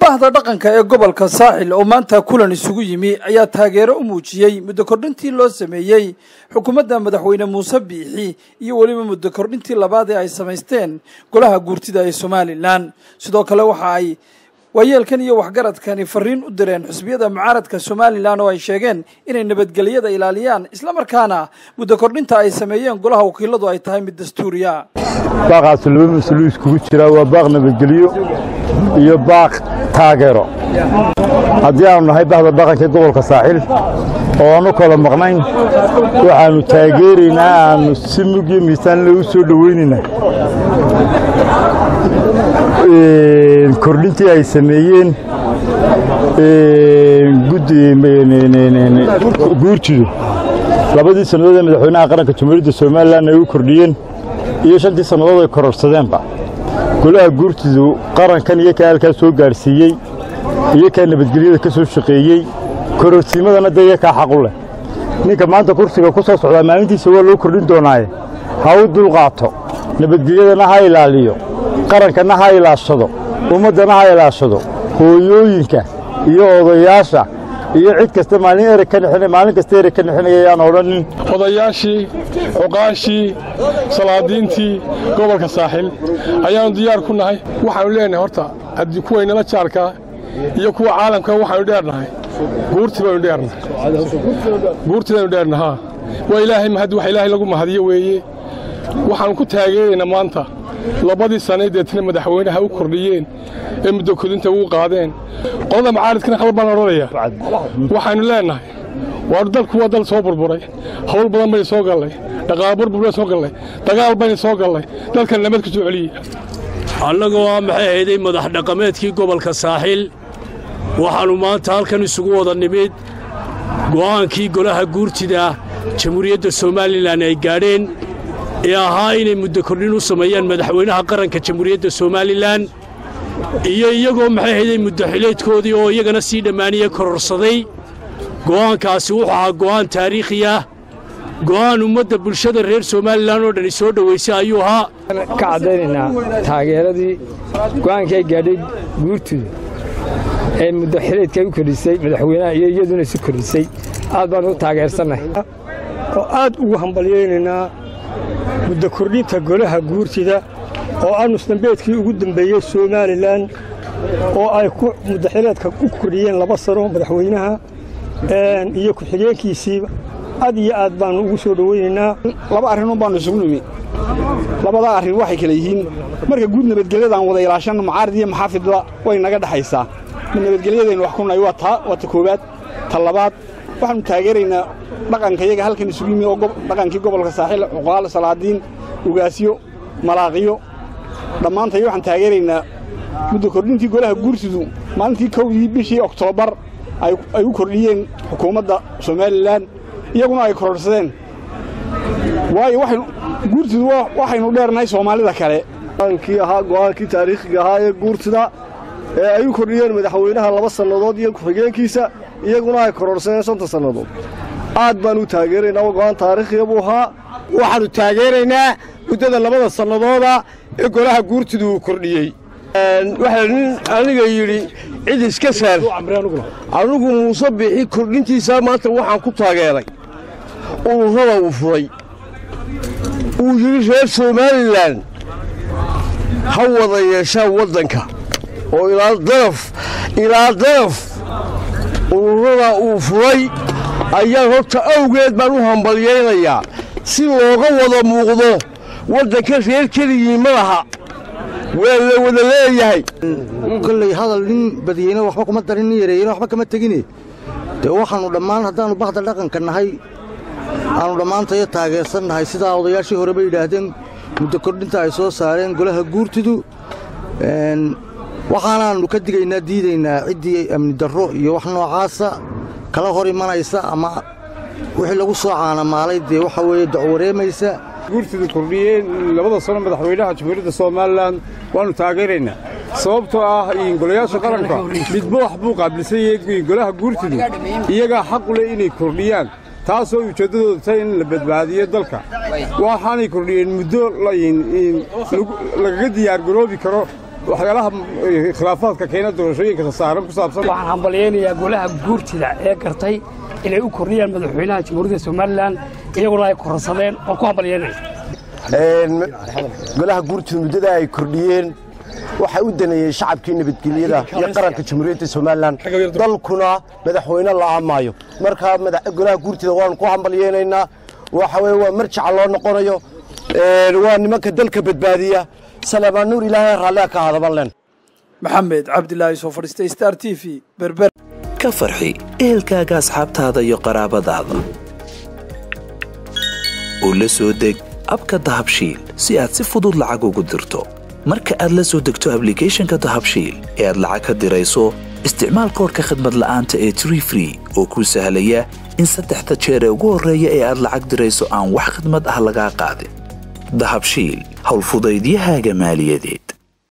bahda dhaqanka ee gobolka saaxil oo maanta kulan isugu yimi ayaa taageero u muujiyey muddo kordhintii loo sameeyey xukuumadda madaxweyne muuse biixi iyo weliba muddo kordhintii labaad ee ay samaysteen golaha guurtida ee somalilan sidoo kale waxa ay waayeelkan iyo waxgaradkani fariin u direen xusbiyada mucaaradka somalilan oo ay sheegeen inay nabadgelyada ilaaliyaan islamarkaana muddo kordhinta ay sameeyeen golaha wakiiladu ay tahay mid dastuuriya baaqaas laba mas-uulu iskugu jiraa waa baaq nabadgelyo iyo baaq taageero haddii aanu nahay bahda dhaqanka gobolka saaxil oo aanu kala maqnayn waxaannu taageeraynaa aannu si mug iyo miisaanle u soo dhowaynaynaa kordhintii ay sameeyeen guurtidu labadii sannadood ee madaxweynaha qaranka jamhuuriyadda somalilan ay u kordhiyeen iyo shantii sannadood ay kororsadeenba golaha guurtidu qarankan iyo kaa halkaa soo gaadhsiiyey iyo kaa nabadgelyada ka soo shaqeeyey kororsiimadana dee iyo kaa xaqu leh ninka maanta kursiga ku soo socdaa maalintiisa waa loo kordhin doonaaye ha u dulqaato nabadgelyadana ha ilaaliyo qarankanna ha ilaashado ummaddana ha ilaashado hooyooyinka iyo odayaasha iyo cid kasta maalin ereg ka nixina maalin kasta ereg ka nixinaya ayaan odhanin odayaashii cuqaashii salaadiintii gobolka saaxil ayaannu diyaar ku nahay waxaannu leenahay horta kuwaynala jaarkaa iyo kuwa caalamka waxaannu dheernahay guurti baynu dheernahay guurtidaynu dheernahaa waa ilaahay mahad wax ilaahay lagu mahadiyo weeye waxaannu ku taageeraynaa maanta labadii sanay deetna madaxweynaha u kordhiyeen ee muddo kodinta ugu qaadeen qolada macaaridkana khalad baan odhanaya waxaannu leennahay waa dalku waa dal soo burburay hawl badan baynu soo gallay dhaqaalo burbur baynu soo gallay dagaal baynu soo gallay dalkan nabad ku soo celiya annagoo ah maxay hayday madax dhaqameedkii gobolka saaxiil waxaannu maanta halkan isugu wada nimid go'aankii golaha guurtida jamhuuriyadda somalilan ay gaadheen ee ahaa inay muddo kordhin u sameeyaan madaxweynaha qaranka jamhuuriyadda somalilan iyo iyagoo maxay hayday muddo xileedkoodii oo iyagana sii dhammaaniye kororsaday go'aankaasi wuxuu ahaa go'aan taariikhi ah go'aan ummadda bulshada reer somalilan oo dhani soo dhowaysay ayuu ahaa ka caddaynaynaa taageeradii go'aankii ay gaadhay guurtuda ee muddo xileedka ay u kordhisay madaxweynaha iyo iyaduna isu kordhisay aad baanu u taageersannahay oo aad ugu hambalyaynaynaa muddo kordhinta golaha guurtida oo ah nusdambeedkii ugu dembeeyey somalilan oo ay muddaxileedka u kordhiyeen laba sano madaxweynaha iyo ku-xigeenkiisiiba aad iyo aad baannu ugu soo dhowaynaynaa laba arrinoon baannu isugu nimi labadaa arrin waxay kale yihiin marka guud nabadgelyadaan wada ilaashanna mucaarid iyo maxaafidba way naga dhexaysaa nabadgelyadaynu wax ku nahay waa taa waa ta koowaad ta labaad waxaannu taageeraynaa dhaqanka iyaga halkan isugu yimi oo dhaqankii gobolka saaxiil cuqaal salaadiin ugaasyo malaaqiyo dhammaantay waxaan taageeraynaa muddo kordhintii golaha guurtidu maalintii kowdii bishii oktoobar ay u kordhiyeen xukuumadda somalilan iyaguna ay kororsadeen waayo guurtidu waxaynu dheernahay soomaalida kale go'aankii ahaa go'aankii taariikhiga ahaa ee guurtida ee ay u kordhiyeen madaxweynaha laba sannadood iyo ku-xigeenkiisa iyaguna ay kororsadeen shanta sannadood aad baan u taageeraynaa go'aan taariikhiga buu ahaa waxaannu taageeraynaa muddada labada sannadooda ee golaha guurtidu uu kordhiyey waxaa nin aniga yidhi cid iska saar anugu muuse biixi kordhintiisaa maanta waxaan ku taageeray ururada uu furay uu yidhi reer somalilan ha wada yeeshaan waddanka oo ilaa daraf ilaa daraf ururada uu furay ayaan horta awgeed baan u hambalyaynayaa si looga wada muuqdo waddanka reer keligii ma laha waa la wada leeyahay kolley hadal nin badiyeyna waxba kuma darin nin yareeyena waxba kama tegine dee waxaannu dhammaan haddaannu bahda dhaqanka nahay aannu dhammaantayo taageersan nahay sidaa odayaashii horeba yidhaahdeen muddo kordhinta ay soo saareen golaha guurtidu waxaanaannu ka digaynaa diidaynaa ciddii amni darro iyo wax noocaasa kala hor imanaysa ama wixii lagu soo caanamaalay dee waxa weeye dacwareemaysa guurtidu kordhiyeen labada sano madaxweynaha jamhuuriyadda somalilan waannu taageeraynaa sababtoo ah golayaasha qaranka midba wax buu qaabilsan yahay golaha guurtidu iyagaa xaqu leh inay kordhiyaan taasoo ujeeddadooda tahay in la badbaadiyo dalka waxaanay kordhiyeen muddo lagaga diyaargaroobi karo waxyaalaha khilaafaadka keena doorashooyinka saaran ku saabsan waxaan hambalyaynayaa golaha guurtida ee gartay inay u kordhiyaan madaxweynaha jamhuuriyadda somalilan iyaguna ay kororsadeen oo ku hambalyaynaya golaha guurtida muddada ay kordhiyeen waxay u daneeyeen shacabkii nabadgelyada iyo qaranka jamhuuriyadda somalilan dalkuna madaxweyne la'aan maayo markaa golaha guurtida waanu ku hambalyaynaynaa waxa weye waa marjaca loo noqonayo waa nimanka dalka badbaadiya salaamaan nuur ilaahay raallia ka hadaban len maxamed cabdilaahi soo fadhiistay star t v berber ka farxi ehelkaaga asxaabtaada iyo qaraabadaada oo la soo deg abka dahabshiil si aad si fudud lacag ugu dirto marka aad la soo degto ablicathonka dahabshiil ee aad lacag ka dirayso isticmaal koorka khadmad la'aanta ee tree free oo kuu sahlaya in saddexda jeer ee ugu horreeya ee aad lacag dirayso aan wax khadmad ah lagaa qaadin dahabshiil howlfudaydiyahaaga maaliyadeed